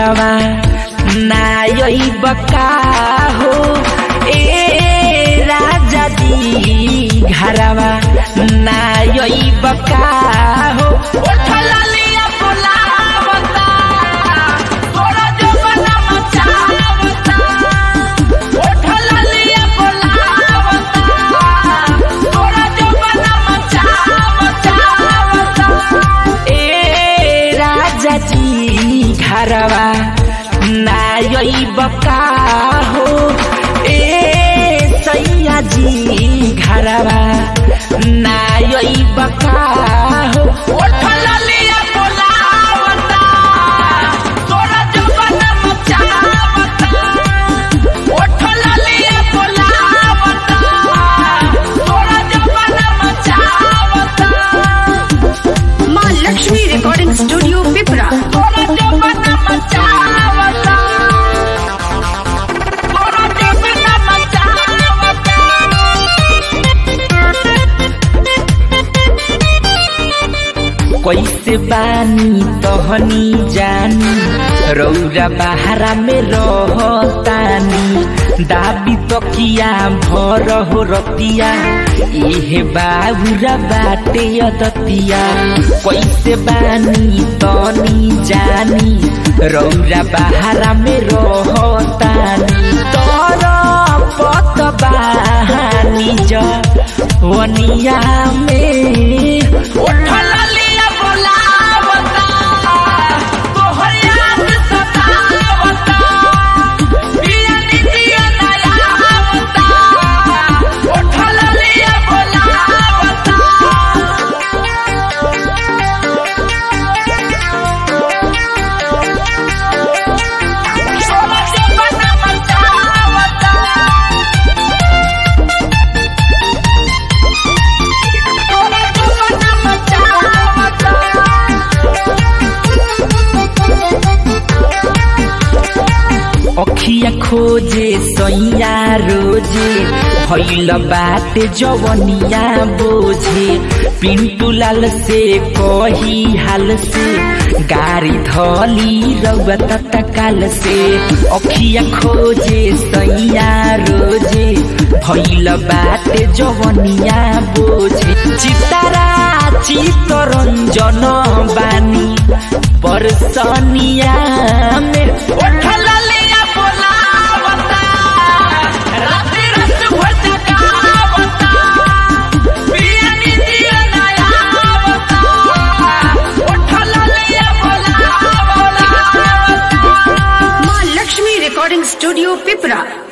घरवा नायई बका हो ए राजा जी घरवा नायई बका हो उठला लिया बोलावता तोरा जो बना मचावता उठला लिया बोलावता तोरा जो बना मचावता ए राजा जी घरवा नायई बका हो ए सैया जी घरवा नायई बका हो उठला लिया बोलावता तोरा जो बना मचावता उठला लिया बोलावता तोरा जो बना मचावता माँ लक्ष्मी रिकॉर्डिंग स्टूडियो पिपरा तोरा जो बना मचावता तोरा जो बना मचावता कैसे बानी तहनी जानी रौरा बहारा में रहतानी दाबी तकिया भर हो रतिया एहे बाबुरा बाटे अदतिया कैसे बानी तनी जानी रौरा बहारा में रहतानी तर पत बहानी ज वनिया में उठला लिया बोलावता तोहर याद सतावता पिया नितिया नयावता उठला लिया बोलावता सोना से बना मचावता तोरा जो बना मचावता अखिया खोजे सैया रोजे भैल बाटे जवनिया बोझे पिंटू लाल से कही हाल से गाड़ी धली रउआ तत्काल से अखिया खोजे सैया रोजे भैल बाटे जवनिया बोझे चितारा चितरंजन बानी परसनिया में उठला लिया बोलावता राति रात भर जगावता पिया नितिया नयावता उठला लिया बोलावता माँ लक्ष्मी रिकॉर्डिंग स्टूडियो पिपरा